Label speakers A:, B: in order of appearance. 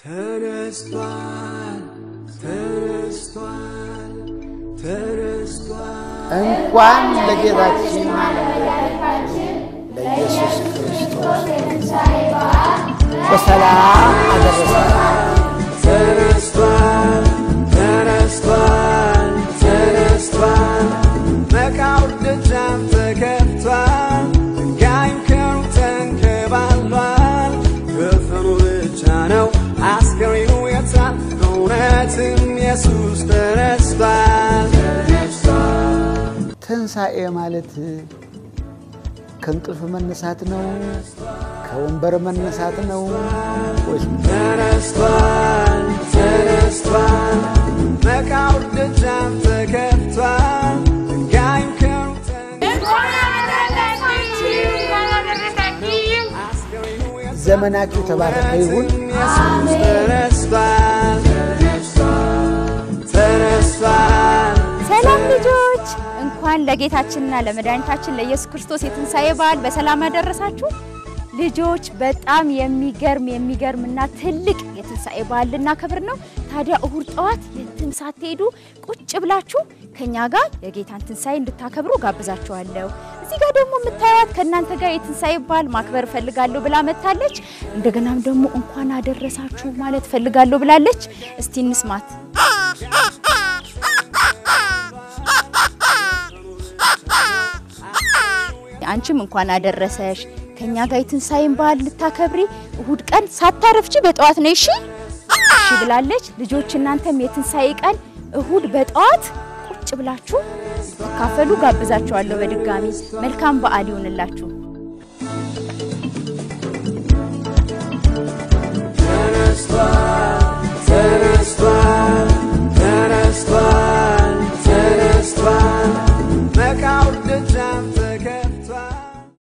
A: ተነስቷል ተነስቷል ተነስቷል
B: እንኳን ለጌታችን ለኢየሱስ ክርስቶስ በሰላም አደረሳችሁ።
A: ተነስቷል ተነስቷል ተነስቷል መቃብር ደጃፍ ተከፍቷል ድንጋይም ከሩ ተንከባሏል ከፈኑ ብቻ ነው አስከሬኑ የታል እውነትም ኢየሱስ ተነስቷል ተነስቷል
B: ትንሣኤ ማለት ከእንቅልፍ መነሳት ነው? ከወንበር መነሳት ነው ወይስ
A: ተነስቷል ተነስቷል መቃብር ደጃፍ ተከፍቷል ድንጋይም ከሩ
B: ዘመናችሁ የተባረከ ይሁን።
A: ኢየሱስ ተነስቷል ተነስቷል
C: ሰላም ልጆች፣ እንኳን ለጌታችንና ለመድኃኒታችን ለኢየሱስ ክርስቶስ የትንሣኤ በዓል በሰላም ያደረሳችሁ። ልጆች በጣም የሚገርም የሚገርምና ትልቅ የትንሣኤ በዓል ልናከብር ነው። ታዲያ እሁድ ጠዋት የትም ሳትሄዱ ቁጭ ብላችሁ ከኛ ጋር የጌታን ትንሣኤ እንድታከብሩ ጋብዛችኋለሁ። እዚህ ጋር ደግሞ የምታዩት ከእናንተ ጋር የትንሣኤ በዓል ማክበር እፈልጋለሁ ብላ መታለች። እንደገናም ደግሞ እንኳን አደረሳችሁ ማለት እፈልጋለሁ ብላለች። እስቲ እንስማት። አንቺም እንኳን አደረሰሽ። ከኛ ጋር የትንሣኤን በዓል ልታከብሪ እሁድ ቀን ሳታረፍቺ በጠዋት ነው እሺ እሺ ብላለች። ልጆች እናንተም የትንሣኤ ቀን እሁድ በጠዋት ቁጭ ብላችሁ ትካፈሉ ጋብዛችኋለሁ። በድጋሚ መልካም በዓል ይሁንላችሁ።